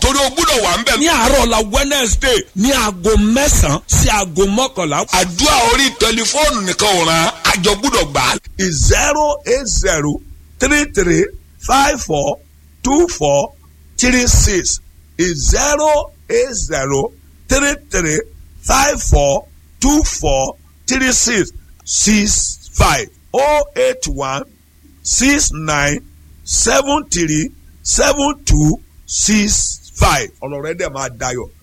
torí o gbúdọ̀ wà ń bẹ̀. ní àárọ̀ la wednesday ní aago mẹ́sàn-án sí aago mọ́kànlá. àdúrà orí tẹlifóònù nìkan ò ràn àjọ gbúdọ̀ gbà á. zero eight zero three three five four two four three six zero eight zero three three five four two four three six six five oh eight one six nine seven three seven two six five ọ̀rọ̀ rẹ dẹ̀ máa dayọ̀